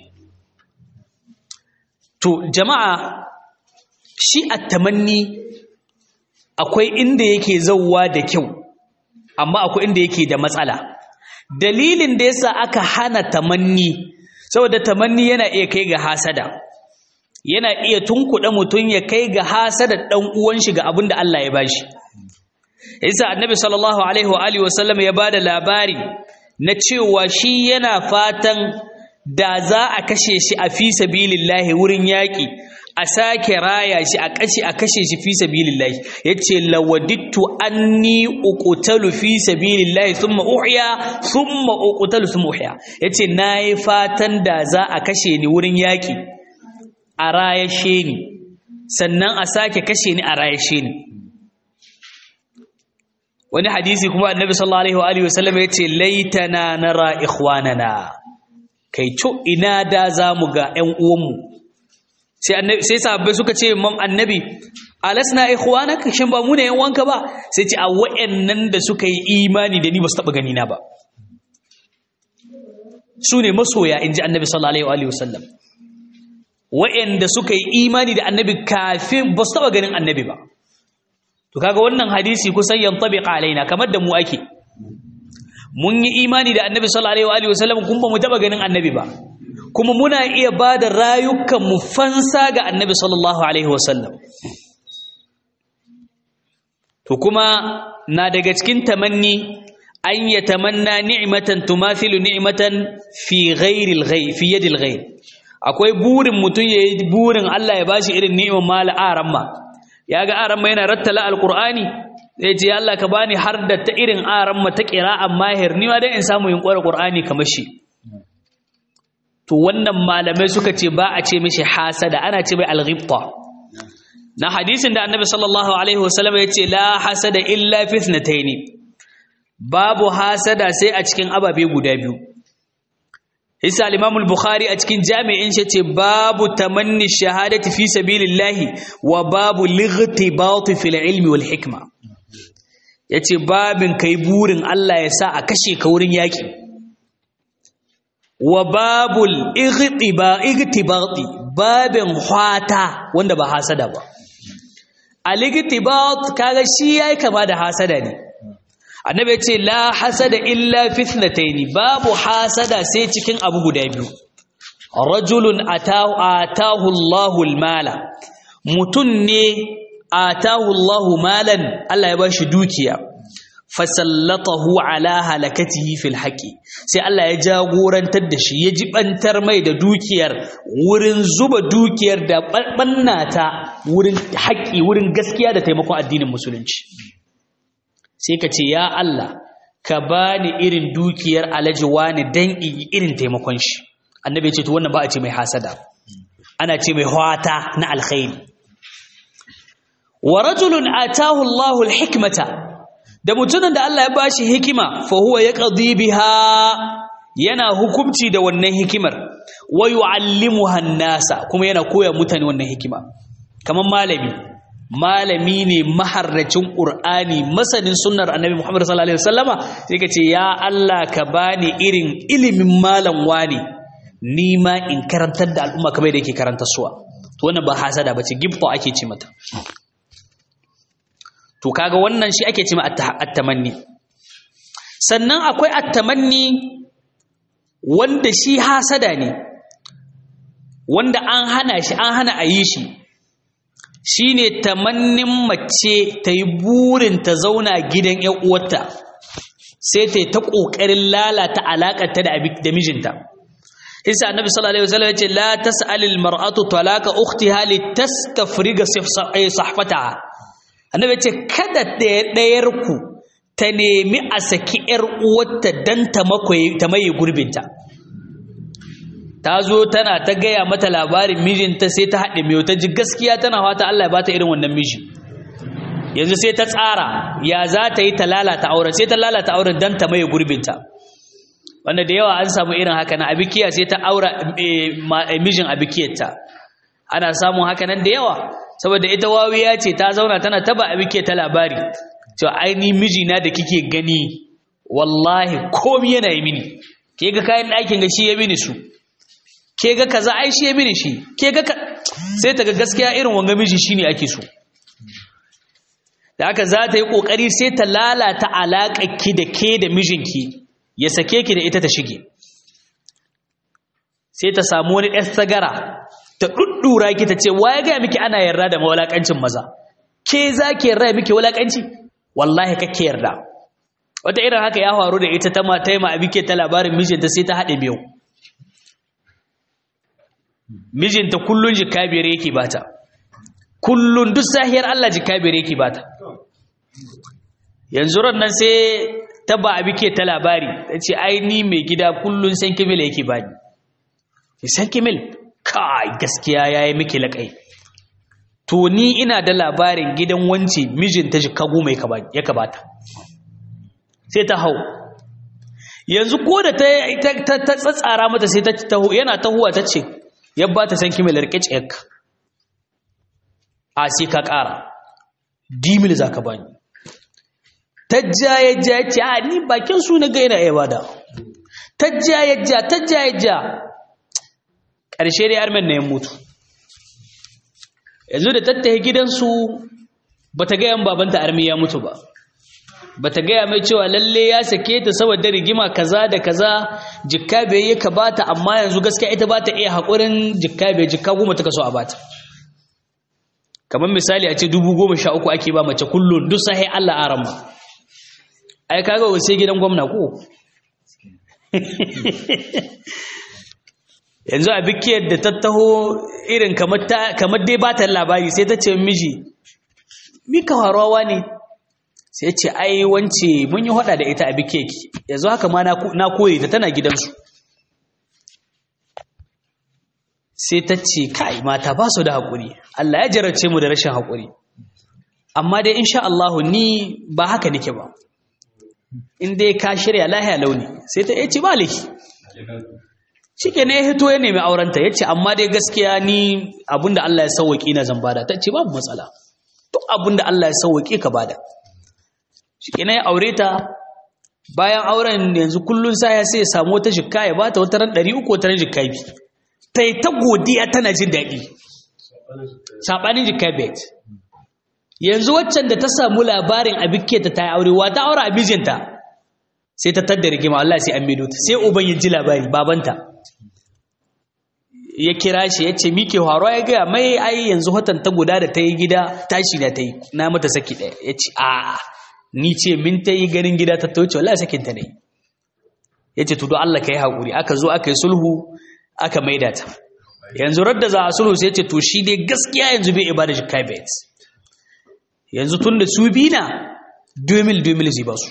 to jama'a shi a tamanni akwai inda yake zauwa da kyau amma akwai inda yake da matsala dalilin da yasa aka hana tamanni saboda tamanni yana iya kai ga hasada yana iya tunkuɗa mutum ya kai ga hasada ɗan uwan shi ga abin da Allah ya bashi yasa annabi sallallahu alaihi wa alihi wasallam ya bada labari na cewa shi yana fatan da za a kashe shi a fi sabilillahi wurin yaƙi a sake raya shi a kashe a kashe shi fi sabilillahi yace lawadittu anni uqtalu fi sabilillahi thumma uhya thumma uqtalu thumma uhya yace nayi fatan da za a kashe ni wurin yaki a rayashe ni sannan a sake kashe ni a rayashe ni wani hadisi kuma annabi sallallahu alaihi wa alihi wasallam yace laitana nara ikhwanana kai co ina da zamu ga ƴan uwanmu sai annabi sai sahabbai suka ce mam annabi alasna ikhwanaka shin ba mu ne yan wanka ba sai ce a wayannan da suka yi imani da ni ba su taba gani na ba su ne masoya in ji annabi sallallahu alaihi wasallam wa'anda suka yi imani da annabi kafin ba su taɓa ganin annabi ba to kaga wannan hadisi kusan yantabiq alaina kamar da mu ake mun yi imani da annabi sallallahu alaihi wasallam kun ba mu taɓa ganin annabi ba kuma muna iya ba da rayukan mu fansa ga annabi sallallahu alaihi wasallam to kuma na daga cikin tamanni an ya tamanna ni'matan tumathilu ni'matan fi ghairi al-ghayr fi yadi al-ghayr akwai burin mutum yayi burin Allah ya bashi irin ni'imar mal aramma yaga aramma yana rattala alqur'ani zai ce Allah ka bani har da ta irin aramma ta qira'an mahir ni ma dai in samu yin qur'ani qur'ani kamar shi to wannan malamai suka ce ba a ce mishi hasada ana ce mai al-ghibta na hadisin da annabi sallallahu alaihi wasallam ya ce la hasada illa fi ithnataini babu hasada sai a cikin ababe guda biyu isa al-imam al-bukhari a cikin jami'in shi ce babu tamanni shahadati fi sabilillahi wa babu lightibat fil ilmi wal hikma yace babin kai burin Allah ya sa a kashe ka wurin yaki wa babul ightiba igtibati babin hwata wanda ba hasada ba al-igtibat kaga shi yayi kama da hasada ne annabi ce la hasada illa fitnataini babu hasada sai cikin abu guda biyu rajulun atahu atahu Allahu almala mutun ne atahu Allahu malan Allah ya bashi dukiya fasallatahu ala halakatihi fil haqi sai Allah ya jagorantar da shi ya jibantar mai da dukiyar wurin zuba dukiyar da bannata wurin haƙi wurin gaskiya da taimakon addinin musulunci sai ka ce ya Allah ka bani irin dukiyar alaji wani dan irin taimakon shi annabi ya ce to wannan ba a ce mai hasada ana ce mai hwata na alkhairi wa rajulun atahu Allahu alhikmata da mutumin da Allah ya bashi hikima fa huwa yaqdi biha yana hukunci da wannan hikimar wa yu'allimuha an-nasa kuma yana koya mutane wannan hikima kaman malami malami ne maharracin Qur'ani masanin sunnar Annabi Muhammad sallallahu alaihi wasallama sai ka ce ya Allah ka bani irin ilimin malam wani ni ma in karantar da al'umma kamar da yake karanta suwa to wannan ba hasada bace gibta ake ce mata to kaga wannan shi ake ce ma at-tamanni sannan akwai at-tamanni wanda shi hasada ne wanda an hana shi an hana a yi shi shine tamannin mace ta yi burin ta zauna gidan ƴan uwarta sai ta yi ta ƙoƙarin lalata alaƙarta da mijinta isa annabi sallallahu alaihi wasallam yace la tas'al al mar'atu talaqa ukhtiha litastafriga sahfataha annabi yace kada ɗayar ku ta nemi a saki ƴar uwarta dan ta makoyi ta maye gurbinta ta zo tana ta gaya mata labarin mijinta sai ta haɗe mai ta ji gaskiya tana fata Allah ya bata irin wannan miji yanzu sai ta tsara ya za ta yi ta lalata auren sai ta lalata auren dan ta maye gurbinta wanda da yawa an samu irin haka na abikiya sai ta aura mijin abikiyarta ana samun haka nan da yawa saboda ita wawiya ce ta zauna tana taba abikiyar ta labari to aini mijina da kike gani wallahi komi yana yi mini ke ga kayan ɗakin ga shi ya mini su ke ga kaza ai shi ya mini shi ke ga sai ta ga gaskiya irin wanga miji shine ake so da haka za ta yi kokari sai ta lalata alaƙar ki da ke da mijinki ya sake ki da ita ta shige sai ta samu wani ɗan sagara ta ɗuɗɗura ki ta ce wa ya gaya miki ana yarda da mawalaƙancin maza ke za ki yarda miki walaƙanci wallahi kake yarda wata irin haka ya faru da ita ta ma ta yi ma abike ta labarin mijinta sai ta haɗe biyu mijinta kullun jika biyar yake bata kullun duk sahiyar Allah jika biyar yake bata yanzu ran nan sai ta ba abi ke ta labari ta ce ai ni mai gida kullun san kimil yake bani san kimil kai gaskiya yayi miki laƙai to ni ina da labarin gidan wance mijinta jika goma ya kabata sai ta hau yanzu ko da ta tsatsara mata sai ta taho yana tahowa ta ce yabba ta san kimil rike cek a sai ka ƙara dimil za ka bani ta jaye jaye ce a ni bakin su na gaina ya bada tajja yajja tajja yajja ƙarshe dai armen na ya mutu yanzu da tattahe gidansu ba ta gaya babanta armi ya mutu ba ba ta gaya mai cewa lalle ya sake ta saboda rigima kaza da kaza jikka bai yi ka bata amma yanzu gaskiya ita ba ta iya haƙurin jikka bai jikka goma ta kaso a bata kamar misali a ce dubu goma sha uku ake ba mace kullum duk sahi Allah a ramma ai kaga wa sai gidan gwamna ko yanzu a bikiyar da ta taho irin kamar dai ba ta labari sai ta ce miji mika harawa ne sai ce ai wance mun yi hada da ita a bikeki yanzu haka ma na koyi ta tana gidansu sai ta ce kai mata ba su da haƙuri Allah ya jarabce mu da rashin haƙuri amma dai insha Allah ni ba haka nake ba in dai ka shirya lahiya launi sai ta ce ba laifi shike ne ya hito ya nemi aurenta ya ce amma dai gaskiya ni abinda Allah ya sauwaƙi na zan bada ta ce babu matsala duk abinda Allah ya sauwaƙi ka bada shike ne ya aure ta bayan auren yanzu kullun sa ya sai ya samu wata jikka ya bata wata ran 300 wata ran jikka bi ta yi ta godiya tana jin daɗi saɓanin jikka bet yanzu waccan da ta samu labarin abike ta ta yi aure wa ta aure abijinta sai ta tadda rigima Allah sai an mido ta sai uban ya ji labari babanta ya kira shi ya ce mike haro ya gaya mai ai yanzu watan ta guda da ta yi gida tashi na ta yi na mata saki ɗaya ya ce a ni ce min ta yi ganin gida ta tauce wallahi sakin ta ne ya ce tudo Allah ka yi haƙuri aka zo aka yi sulhu aka maida ta yanzu radda za a sulhu sai ya ce to shi dai gaskiya yanzu bai ibada jikka bet yanzu tun da su bi na 2000 zai ba su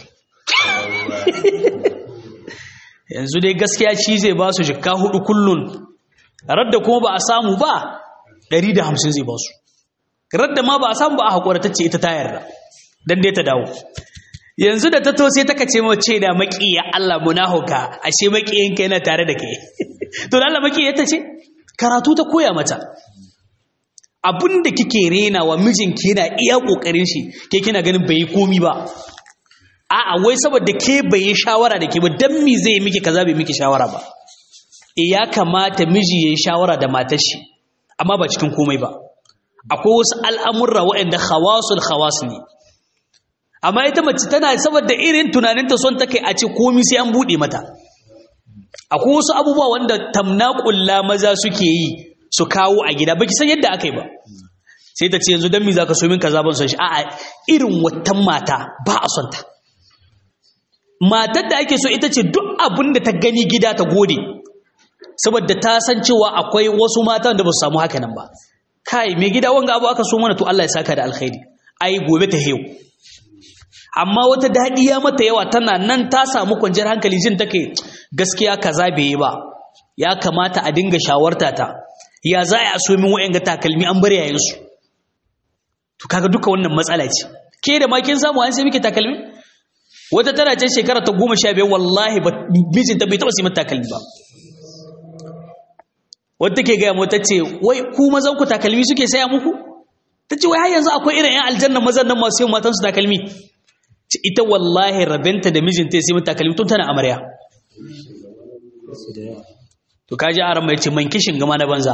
yanzu dai gaskiya shi zai ba su jikka hudu kullun radda kuma ba a samu ba 150 zai ba su radda ma ba a samu ba a haƙura ta ce ita ta yarda don dai ta dawo yanzu da ta to sai ta kace mace da maƙiya Allah munahuka ashe maƙiyanka yana tare da kai to da Allah maƙiya ta ce karatu ta koya mata abin da kike rena wa mijinki yana iya kokarin shi ke kina ganin bai yi komi ba a'a wai saboda ke bai yi shawara da ke ba dan mi zai miki kaza bai miki shawara ba e ya kamata miji yayi shawara da matar shi amma ba cikin komai ba akwai wasu al'amurra waɗanda khawasul khawas ne amma ita mace tana saboda irin tunaninta son take a ce komi sai an bude mata akwai wasu abubuwa wanda tamnaqulla maza suke yi su kawo a gida baki san yadda aka yi ba sai ta ce yanzu dan me zaka so min kaza ban son shi a'a irin watan mata ba a son ta matar da ake so ita ce duk abin da ta gani gida ta gode saboda ta san cewa akwai wasu matan da ba su samu haka nan ba kai mai gida wanga abu aka so mana to Allah ya saka da alkhairi ai gobe ta heyo amma wata daɗi ya mata yawa tana nan ta samu kwanciyar hankali jin take gaskiya kaza bai yi ba ya kamata a dinga shawarta ta ya za a so min wa'yan takalmi an bar yayin su to kaga duka wannan matsala ce ke da ma kin samu an sai miki takalmi wata tana ce shekara ta goma sha biyar wallahi ba mijinta bai taɓa sai mata takalmi ba wata ke gaya mata ce wai ku mazan ku takalmi suke saya muku ta ce wai har yanzu akwai irin 'yan aljanna mazan nan masu yin matansu takalmi ita wallahi rabenta da mijinta ya sai mata takalmi tun tana amarya to kaji aran mai ce man kishin gama na banza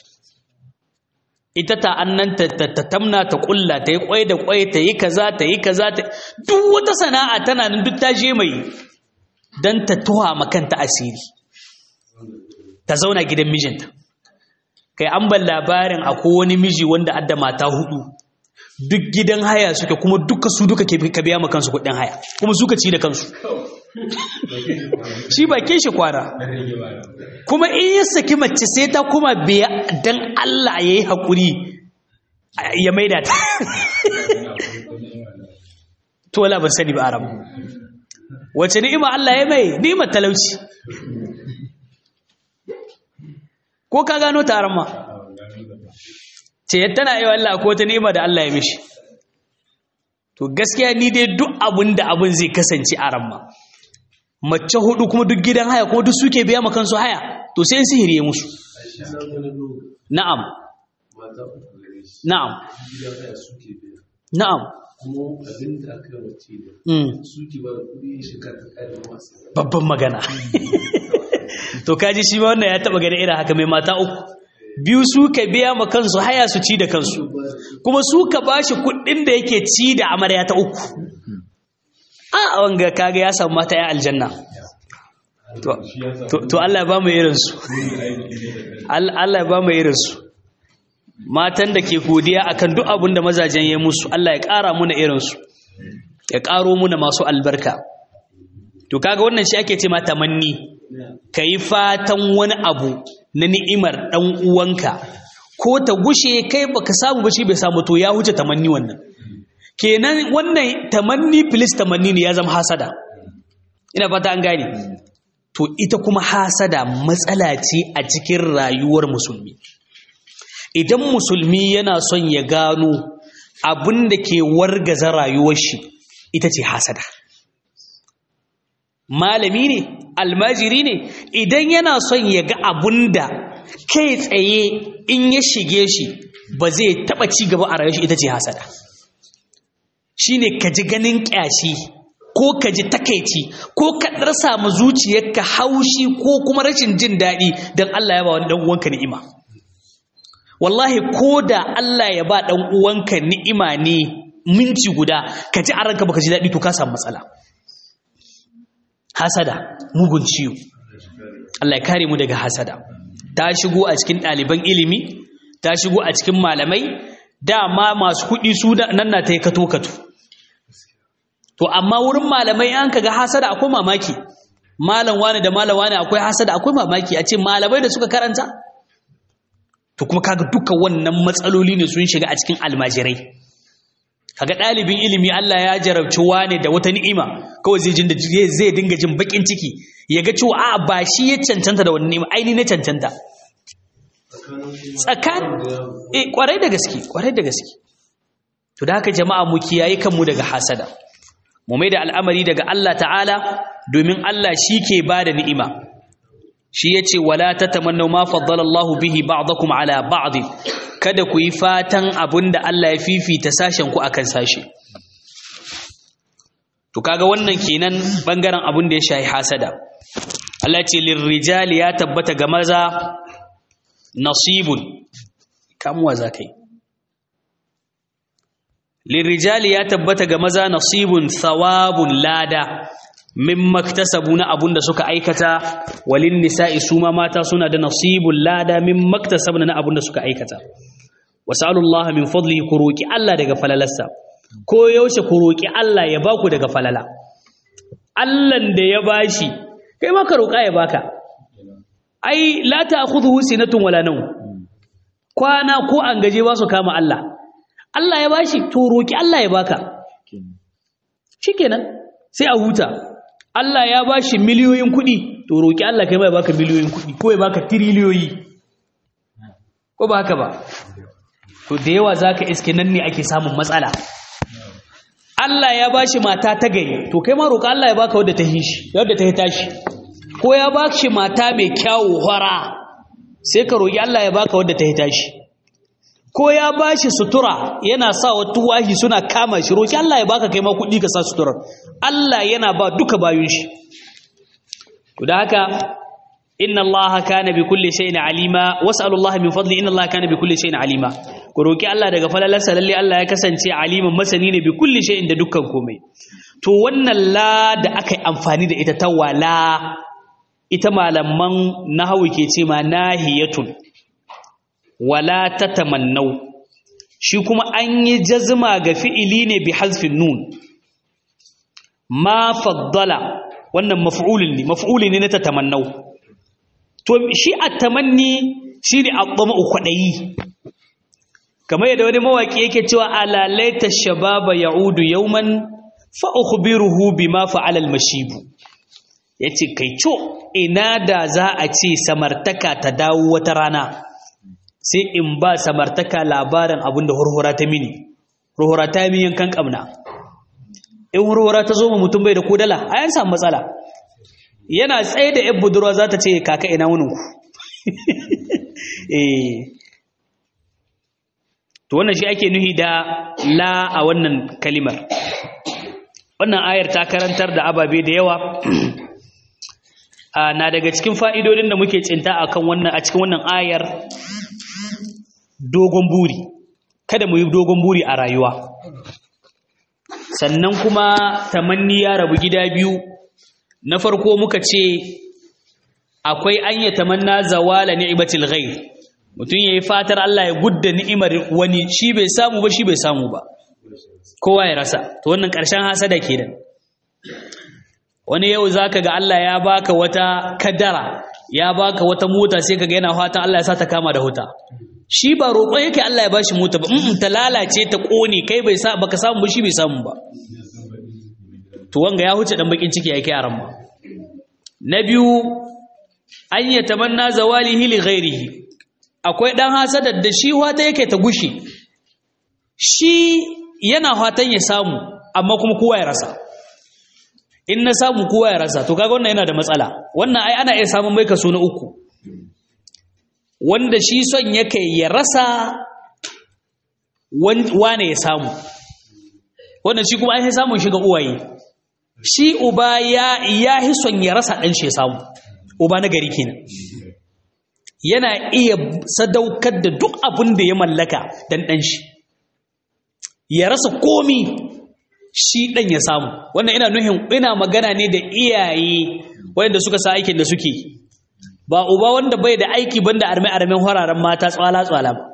ita ta annan ta tamna ta kulla ta yi kwai da kwai ta yi kaza ta yi kaza ta duk wata sana'a tana nan duk ta je mai dan ta tuha makanta asiri ta zauna gidan mijinta kai an ban labarin akwai wani miji wanda adda mata hudu duk gidan haya suke kuma duka su duka ka biya ma kansu kuɗin haya kuma suka ci da kansu shi ba ke shi kwana kuma in ya saki mace sai ta kuma biya dan Allah ya yi haƙuri ya maida ta to wala ban sani ba aram wace ni'ima Allah ya mai ni'imar talauci ko ka gano taron ma ce tana yi Allah ko ta ni'ima da Allah ya mishi to gaskiya ni dai duk abin da abin zai kasance a ramma mace hudu kuma duk gidan haya kuma duk suke biya ma kansu haya to sai sihiri ya musu na'am na'am na'am kuma abin da aka yi wace da suke ba da kudi shekara ta kare masu babban magana to kaji shi ma wannan ya taba gani irin haka mai mata uku biyu su ka biya ma kansu haya su ci da kansu kuma su ka bashi kuɗin da yake ci da amarya ta uku a wanga kaga ya samu mata ya aljanna to Allah ya ba mu irinsu Allah ya ba mu irinsu matan da ke godiya akan duk abin da mazajen ya musu Allah ya ƙara muna irinsu ya ƙaro muna masu albarka to kaga wannan shi ake ce ma tamanni ka yi fatan wani abu na ni'imar ɗan uwanka ko ta gushe kai baka samu ba shi bai samu to ya huce tamanni wannan kenan wannan tamanni filis tamanni ne ya zama hasada ina fata an gane to ita kuma hasada matsala ce a cikin rayuwar musulmi idan musulmi yana son ya gano abin da ke wargaza rayuwar shi ita ce hasada malami ne almajiri ne idan yana son ya ga abin da kai tsaye in ya shige shi ba zai taba ci gaba a rayuwar shi ita ce hasada shine ka ji ganin ƙyashi ko ka ji takaici ko ka ɗarsa ma zuciyarka haushi ko kuma rashin jin daɗi don Allah ya ba wani ɗan uwanka ni'ima wallahi ko da Allah ya ba ɗan uwanka ni'ima ne minti guda ka ji a ranka baka ji daɗi to ka samu matsala hasada mugun ciwo Allah ya kare mu daga hasada ta shigo a cikin ɗaliban ilimi ta shigo a cikin malamai dama masu kuɗi su nan na ta yi kato-kato to amma wurin malamai an kaga hasada akwai mamaki malam wani da malam wani akwai hasada akwai mamaki a ce malamai da suka karanta to kuma kaga duka wannan matsaloli ne sun shiga a cikin almajirai kaga ɗalibin ilimi Allah ya jarabci wani da wata ni'ima kawai zai jinda zai dinga jin bakin ciki ya ga cewa a'a ba shi ya cancanta da wannan ni'ima aini na cancanta tsakan eh kwarai da gaske kwarai da gaske to da haka jama'a mu kiyaye kanmu daga hasada mu mai da al'amari daga Allah ta'ala domin Allah shi ke ba da ni'ima shi ya ce wala ta tamanna ma faddala Allah bihi ba'dakum ala ba'd kada ku yi fatan abinda Allah ya fifita sashen ku akan sashe to kaga wannan kenan bangaren abin da ya shahi hasada Allah ce lirrijali ya tabbata ga maza nasibun kamuwa zakai lirrijali ya tabbata ga maza nasibun thawabun lada min maktasabu na abun da suka aikata walin nisa'i su ma mata suna da nasibun lada min maktasabna na abun da suka aikata wasalullah min fadli ku roki Allah daga falalarsa ko yaushe ku roki Allah ya baku daga falala Allahn da ya bashi kai ma ka roka ya baka ai la ta'khudhu sinatun wala nawm kwana ko an gaje ba su kama Allah Allah ya bashi to roki Allah ya baka shikenan sai a huta Allah ya bashi miliyoyin kuɗi to roki Allah kai mai baka miliyoyin kuɗi ko ya baka tiriliyoyi ko ba haka ba to da yawa zaka iske nan ne ake samun matsala Allah ya bashi mata ta gari to kai ma roka Allah ya baka wadda ta hishi wadda ta tashi ko ya bashi mata mai kyawu hora sai ka roki Allah ya baka wadda ta tashi ko ya bashi sutura yana sa wa tuwahi suna kama shi roki Allah ya baka kai ma kuɗi ka sa suturar Allah yana ba duka bayun shi to da haka inna Allah kana bi kulli shay'in alima was'alu Allah min fadli inna Allah kana bi kulli shay'in alima ku roki Allah daga falalarsa lalle Allah ya kasance aliman masani ne bi kulli shay'in da dukkan komai to wannan la da aka yi amfani da ita ta wala ita malaman nahawu ke ce ma nahiyatun wala tatamannau shi kuma an yi jazma ga fi'ili ne bi hazfin nun ma faddala wannan maf'ulun ne maf'uli ne na tatamannau to shi at-tamanni shine at-tama'u kwadayi kamar yadda wani mawaki yake cewa ala laita shababa ya'udu yawman fa ukhbiruhu bima fa'ala al-mashibu yace kai co ina da za a ce samartaka ta dawo wata rana sai in ba samartaka labarin abinda hurhura ta mini hurhura ta mi yankan kamna in hurhura ta zo mu mutum bai da kodala a yan samu matsala yana tsaye da yan budurwa za ta ce kaka ina wuninku eh to wannan shi ake nuhi da la a wannan kalimar wannan ayar ta karantar da ababe da yawa na daga cikin fa'idodin da muke tsinta akan wannan a cikin wannan ayar dogon buri kada mu yi dogon buri a rayuwa sannan kuma tamanni ya rabu gida biyu na farko muka ce akwai an yi tamanna zawala ni'matil ghair mutum yayi fatar Allah ya gudda ni'imar wani shi bai samu ba shi bai samu ba kowa ya rasa to wannan ƙarshen hasada kenan wani yau zaka ga Allah ya baka wata kadara ya baka wata mota sai kaga yana fatan Allah ya sa ta kama da huta shi ba roƙon yake Allah ya bashi mota ba mm ta lalace ta kone kai bai sa baka samu ba shi bai samu ba to wanga ya huce dan bakin ciki yake yaran ma na biyu an ya tamanna zawalihi li ghairihi akwai dan hasadar da shi wata yake ta gushi shi yana fatan ya samu amma kuma kowa ya rasa in na samu kowa ya rasa to kaga wannan yana da matsala wannan ai ana iya samun mai kaso na uku wanda shi son yake ya rasa wane ya samu wannan shi kuma ai samun shiga uwaye shi uba ya ya hi son ya rasa dan shi ya samu uba na gari kenan yana iya sadaukar da duk abin da ya mallaka dan dan shi ya rasa komi shi ɗan ya samu wannan ina nuhin ina magana ne da iyaye wanda suka sa aikin da suke ba uba wanda bai da aiki banda arme armen hararen mata tswala tswala ba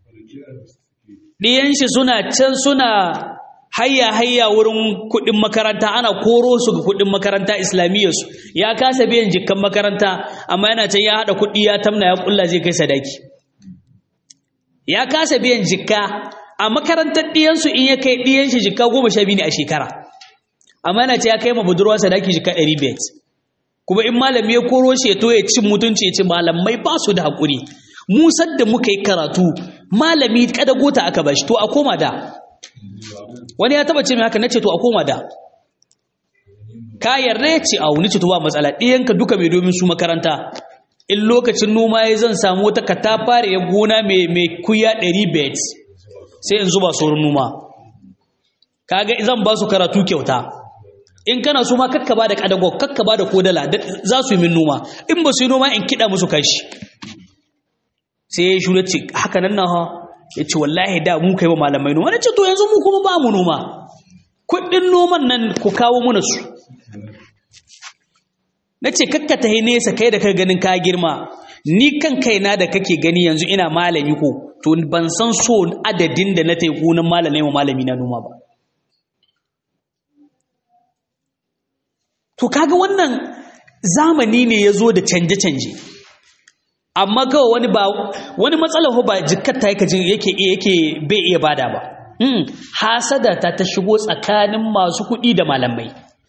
ɗiyan shi suna can suna hayya hayya wurin kuɗin makaranta ana koro su ga kuɗin makaranta islamiyyar su ya kasa biyan jikkan makaranta amma yana can ya haɗa kuɗi ya tamna ya ƙulla zai kai sadaki ya kasa biyan jikka a makarantar ɗiyansu in ya kai ɗiyan shi jika goma sha biyu ne a shekara amma yana ce ya kai ma budurwa sadaki jika ɗari biyar kuma in malami ya koro shi ya to ya cin mutunci ya ce malamai ba su da haƙuri mu da muka yi karatu malami kada gota aka bashi to a koma da wani ya taba ce mai haka na ce to a koma da ka yarda ya ce a wuni ce to ba matsala ɗiyanka duka mai domin su makaranta in lokacin noma ya zan samu wata katafare ya gona mai kuya ɗari biyar sai in zuba sauran noma kaga zan ba su karatu kyauta in kana so ma kakka ba da kadago kakka ba da kodala za su yi min noma in ba su yi noma in kiɗa musu kashi sai ya shura ce haka nan na ha ya ce wallahi da mu kai ba malamai noma na ce to yanzu mu kuma ba mu noma kuɗin noman nan ku kawo mana su na ce kakka ta nesa kai da kai ganin ka girma ni kan kaina da kake gani yanzu ina malami ko to ban san so adadin da na taiku nan malami wa malami na noma ba to kaga wannan zamani ne ya zo da canje-canje amma kawai wani ba wani matsalar ba jikkar ta yake yake yake bai iya bada ba hmm. hasada ta ta shigo tsakanin masu kuɗi da malamai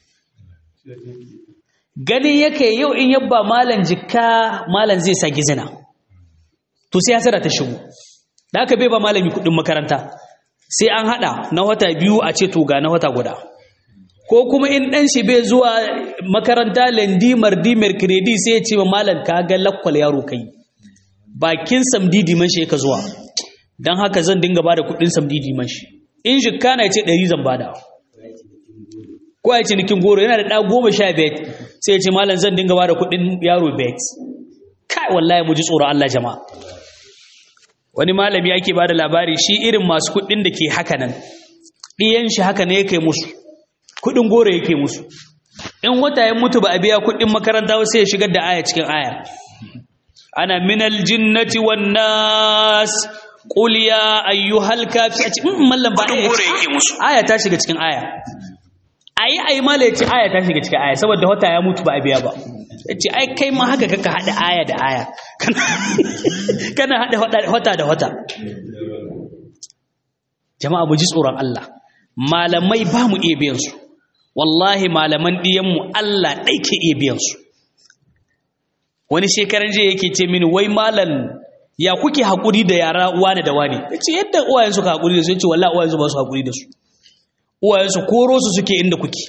ganin yake yau in yabba malan jikka malan zai sa gizina to sai hasara ta shigo da aka bai ba malami kudin makaranta sai an hada na wata biyu a ce to ga na wata guda ko kuma in dan shi bai zuwa makaranta lendi mardi mercredi sai ya ce ma malam ka ga lakwal yaro kai bakin samdidi man shi ka zuwa dan haka zan dinga bada kudin samdidi man shi in jikka na ya ce 100 zan bada ko ya ce nikin goro yana da ɗa goma sha bet sai ya ce malam zan dinga ba da kuɗin yaro bet kai wallahi mu ji tsoron Allah jama'a wani malami ake ba da labari shi irin masu kuɗin da ke haka nan ɗiyan shi haka ne yake musu kuɗin goro yake musu in wata ya mutu ba a biya kuɗin makaranta sai ya shigar da aya cikin aya ana minal jinnati wan nas qul ya ayyuhal kafirun mallam ba aya ta shiga cikin aya ayi ayi mala ya ce aya ta shiga cikin aya saboda wata ya mutu ba a biya ba ya ce ai kai ma haka kaka haɗa aya da aya kana haɗa wata da wata jama'a mu ji tsoron Allah malamai ba mu iya biyan su wallahi malaman ɗiyanmu Allah ɗai ke iya biyan su wani shekaran jiya yake ce mini wai malam ya kuke haƙuri da yara wane da wane ya ce yadda uwayensu ka haƙuri da su ya ce wallahi uwayensu ba su haƙuri da su uwayensu koro su suke inda kuke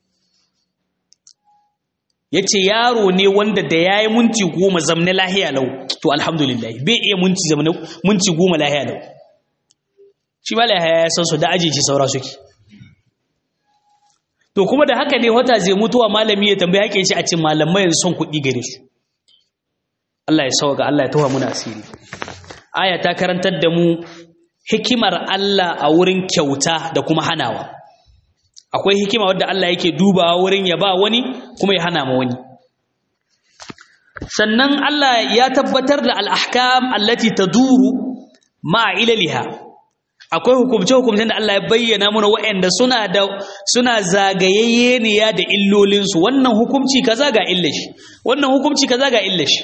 ya ce yaro ne wanda da ya yi munci goma zamne lahiya lau to alhamdulillah bai iya munci zamne munci goma lahiya lau shi ma lahiya ya san su da ajiye shi saura suke to kuma da haka ne wata zai mutuwa malami ya tambaye haƙe shi a ce malamai yanzu son kuɗi gare su Allah ya sauka Allah ya tawa muna asiri aya ta karantar da mu hikimar Allah a wurin kyauta da kuma hanawa akwai hikima wadda Allah yake dubawa wurin ya ba wani kuma ya hana ma wani sannan Allah ya tabbatar da al-ahkam allati taduru ma ilaliha akwai hukumce hukumcen da Allah ya bayyana mana waɗanda suna da suna zagayayye ne ya da illolinsu wannan hukumci kaza ga illashi wannan hukumci kaza ga illashi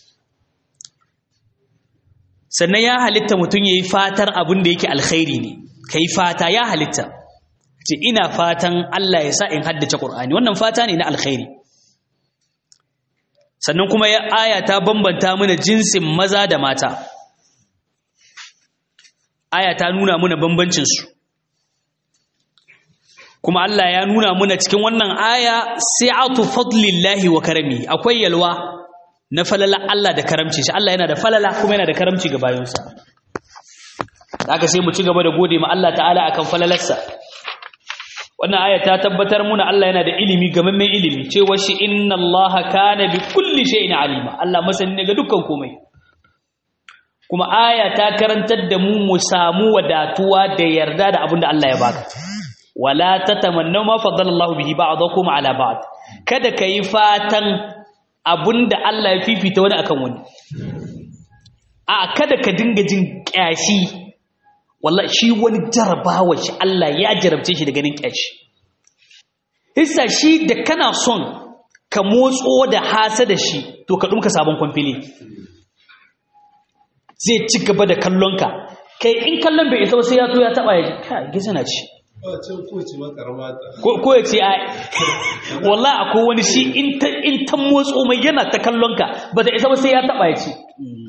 sannan ya halitta mutum yayi fatar abin da yake alkhairi ne kai fata ya halitta ce ina fatan Allah ya sa in haddace Qur'ani wannan fata ne na alkhairi sannan kuma ya aya ta bambanta mana jinsin maza da mata aya ta nuna muna bambancinsu kuma Allah ya nuna muna cikin wannan aya sai'atu fadlillahi wa karami akwai yalwa na falala Allah da karamci shi Allah yana da falala kuma yana da karamci ga bayonsa haka sai mu ci gaba da gode ma Allah ta'ala akan falalarsa wannan aya ta tabbatar muna Allah yana da ilimi gamammen ilimi cewa shi inna Allah kana bi kulli shay'in alima Allah masani ne ga dukkan komai kuma aya ta karantar da mu mu samu wadatuwa da yarda da abin da Allah ya baka wala tatamannu ma faddala Allah bihi ba'dakum ala ba'd kada kai fatan abinda Allah ya fifita wani akan wani a kada ka dinga jin kyashi wallahi shi wani jarabawa shi Allah ya jarabce shi da ganin kyashi hissa shi da kana son ka motso da hasa da shi to ka dumka sabon kwamfili zai ci gaba da kallonka kai in kallon bai isa sai ya to ya taba ya ka gisa na ci ko ya ce ai wallahi akwai wani shi in ta in ta motso mai yana ta kallonka ba ta isa ba sai ya taba ya ci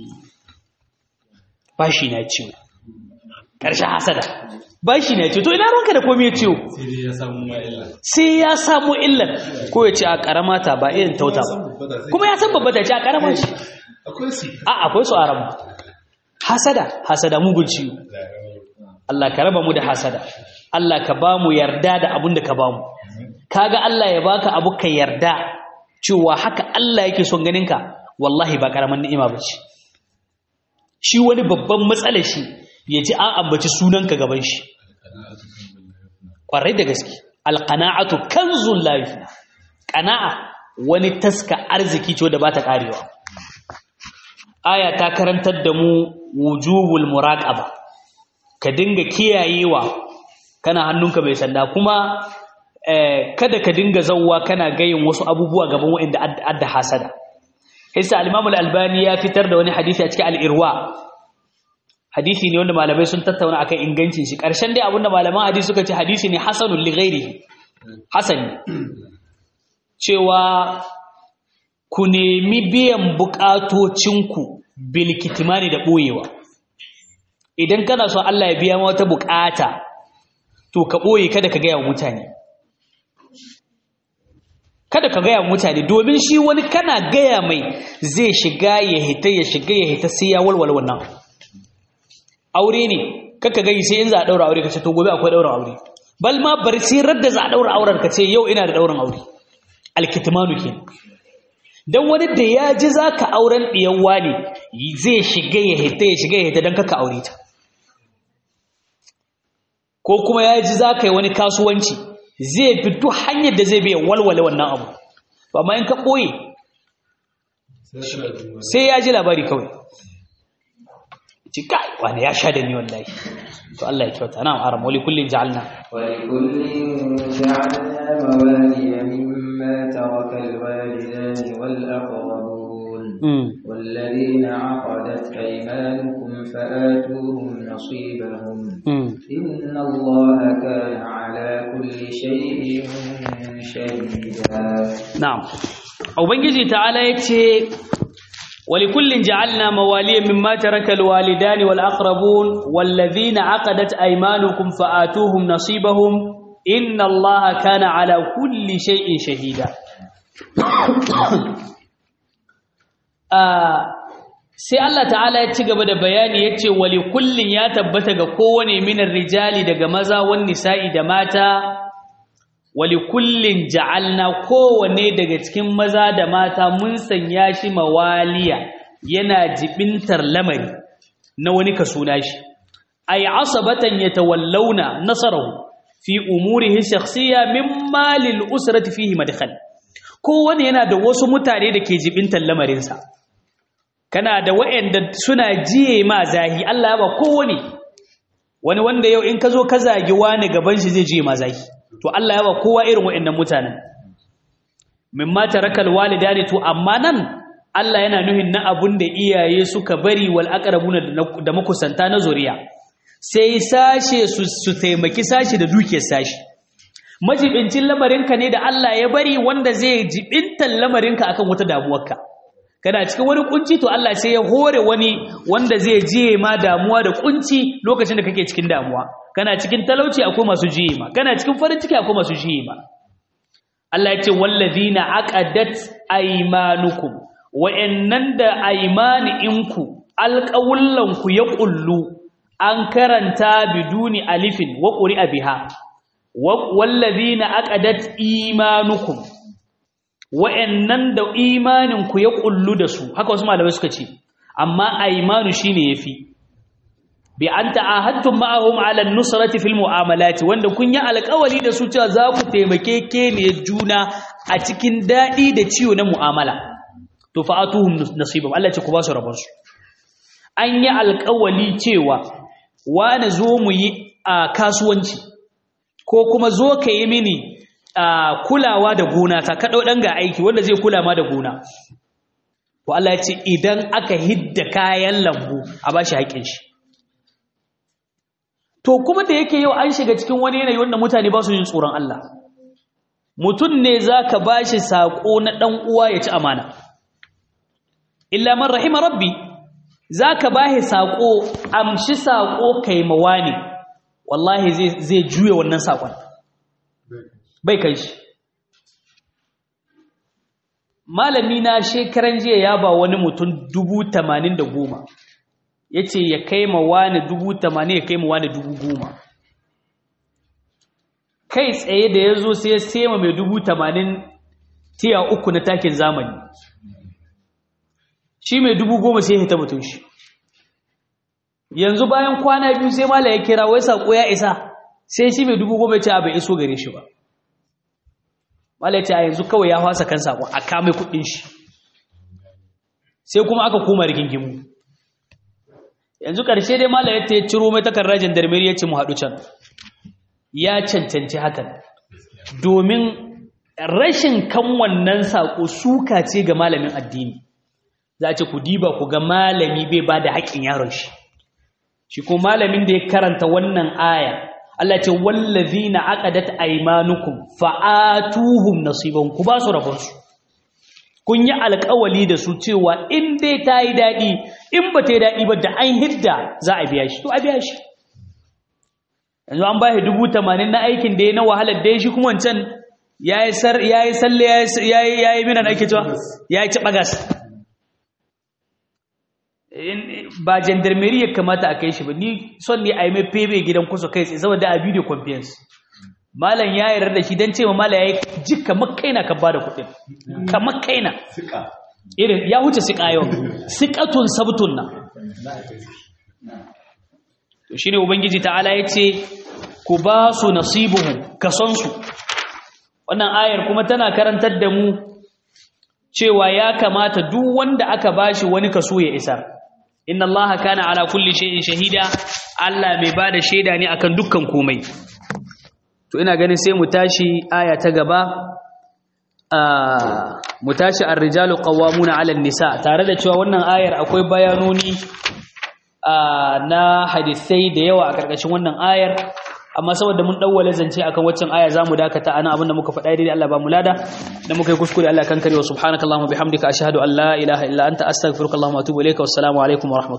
bashi na ciwo karshen hasada bashi na ciwo to ina ruwanka da komai ya ciwo sai ya samu illar ko ya ce a karamata ba irin tauta ba kuma ya san babba ta ce a karama shi a akwai su aramu hasada hasada mugun ciwo Allah ka raba mu da hasada Allah ka ba mu yarda da abin da ka ba mu kaga Allah ya baka abu ka yarda cewa haka Allah yake son ganin ka wallahi ba karaman ni'ima bace shi wani babban matsala shi ya ji an ambaci sunanka gaban shi kwarai da gaske alqana'atu kanzul lafi qana'a wani taska arziki ce da ba ta karewa aya ta karantar da mu wujubul muraqaba ka dinga kiyayewa kana hannunka mai sanda kuma kada ka dinga zawwa kana gayin wasu abubuwa gaban waɗanda adda hasada isa al-imam al-albani ya fitar da wani hadisi a cikin al-irwa hadisi ne wanda malamai sun tattauna akan ingancin shi karshen dai abinda malaman hadisi suka ce hadisi ne hasanul li ghairihi hasan cewa ku nemi biyan bukatocinku bilkitimani da ɓoyewa idan kana so Allah ya biya wata bukata to ka ɓoye kada ka gaya wa mutane kada ka gaya wa mutane domin shi wani kana gaya mai zai shiga ya hita ya shiga ya hita sai ya walwala wannan aure ne kaka gani sai in za a ɗaura aure ka ce to gobe akwai ɗaura aure bal ma bari sai radda za a ɗaura auren ka ce yau ina da ɗaurin aure alkitimanu kenan don wani da ya ji za ka auren ɗiyawa ne zai shiga ya hita ya shiga ya hita don kaka aure ta ko kuma ya ji za ka yi wani kasuwanci zai fito hanyar da zai biya walwale wannan abu amma in ka ɓoye sai ya ji labari kawai ci kai wani ya sha da ni wallahi to Allah ya kyauta na aram wali kullin ja'alna wali kullin ja'alna mawaliya mimma taraka alwalidani wal aqrabun والذين عقدت أيمانكم فآتوهم نصيبهم إن الله كان على كل شيء شهيدا نعم وبنجي تعالى يتي ولكل جعلنا مواليا مما ترك الوالدان والأقربون والذين عقدت أيمانكم فآتوهم نصيبهم إن الله كان على كل شيء شهيدا sai Allah ta'ala ya ci gaba da bayani ya ce wali kullin ya tabbata ga kowane minar rijali daga maza wan nisa'i da mata wali kullin ja'alna kowane daga cikin maza da mata mun sanya shi mawaliya yana jibintar lamari na wani kaso nashi ay asabatan yatawallawna nasarahu fi umurihi shakhsiyya mimma lil usrati fihi madkhal kowane yana da wasu mutane da ke jibintar lamarinsa kana da waɗanda suna jiye ma zahi Allah ya ba kowane wani wanda yau in ka zo ka zagi wani gaban shi zai jiye ma zahi to Allah ya ba kowa irin waɗannan mutanen mimma tarakal walidani to amma nan Allah yana nuhin na abun da iyaye suka bari wal aqrabuna da makusanta na zuriya sai sashe su, su taimaki sashi da dukiyar sashi majibincin lamarinka ne da Allah ya bari wanda zai jibintan lamarinka akan wata damuwarka kana cikin wani kunci to Allah sai ya hore wani wanda zai jiye ma damuwa da kunci lokacin da kake cikin damuwa kana cikin talauci akwai masu jiye ma kana cikin farin ciki akwai masu jiye ma Allah ya ce wallazina aqadat aymanukum wa'annan da aymaninku alqawlanku ya kullu an karanta biduni alifin wa quri'a biha wallazina aqadat imanukum wa'annan da imaninku ya kullu da su haka wasu malamai suka ce amma aymanu shine yafi bi an ta'ahadtum ma'ahum 'ala an-nusrati fil mu'amalati wanda kun yi alƙawari da su cewa za ku taimake ke ne juna a cikin dadi da ciwo na mu'amala to fa'atuhum nasibam Allah ce ku ba su rabon su an yi alƙawari cewa wani zo mu yi a kasuwanci ko kuma zo ka yi mini kulawa da gona ta kaɗau ɗan ga aiki wanda zai kula ma da gona to Allah ya ce idan aka hidda kayan lambu a ba shi haƙƙin shi to kuma da yake yau an shiga cikin wani yanayi wanda mutane ba su yin tsoron Allah mutum ne za ka ba shi saƙo na ɗan uwa ya ci amana illa man rahima rabbi za ka ba shi saƙo amshi saƙo kai mawa ne wallahi zai juya wannan saƙon bai kai shi malami na shekaran jiya ya ba wani mutum dubu tamanin da goma ya ce ya kai ma wani dubu tamanin ya kai ma wani dubu goma kai tsaye da ya zo sai ya sema mai dubu tamanin tiya uku na takin zamani shi mai dubu goma sai ya hita mutum shi yanzu bayan kwana biyu sai mala ya kira wai saƙo ya isa sai shi mai dubu goma ya ce bai iso gare shi ba mala ya ce a yanzu kawai ya fasa kan saƙo a kame kuɗin shi sai kuma aka koma rigingimu yanzu ƙarshe dai mala ya ce ciro mai takardar jandarmeri ya ce mu haɗu can ya cancanci hakan domin rashin kan wannan saƙo suka ce ga malamin addini za a ce ku diba ku ga malami bai ba da haƙƙin yaron shi shi ko malamin da ya karanta wannan aya Allah ce wallazina aqadat aymanukum fa'atuhum nasiban ku ba su rabon su kun yi alƙawali da su cewa in dai ta yi daɗi in ba ta yi daɗi ba da an hidda za a biya shi to a biya shi yanzu an ba shi dubu tamanin na aikin da ya na wahalar da ya shi kuma wancan ya yi salle ya yi minan ake cewa ya yi ci ɓagas ba jandarmeri ya kamata a kai shi ba ni son ne a yi mai febe gidan kusa kai tsaye saboda a video conference malam ya yarda da shi don ce ma malam ya yi ji kamar kaina ka ba da kuɗin kamar kaina irin ya huce siƙa yau siƙatun sabtun nan to shi ne ubangiji ta'ala ya ce ku ba su nasibuhu kasonsu wannan ayar kuma tana karantar da mu cewa ya kamata duk wanda aka bashi wani kaso ya isar inna allaha kana ala kulli shay'in shahida Allah mai bada shaida ne akan dukkan komai to ina ganin sai mu tashi aya ta gaba mu tashi ar-rijalu qawwamuna 'ala an-nisa tare da cewa wannan ayar akwai bayanoni na hadisai da yawa a karkashin wannan ayar amma saboda mun dawwale zance akan waccan aya zamu dakata ana abinda muka faɗa dai Allah ba mu lada da muka yi kuskure Allah kan kare wa subhanakallahumma bihamdika ashhadu an la ilaha illa anta astaghfiruka wa atubu ilayka wassalamu alaikum wa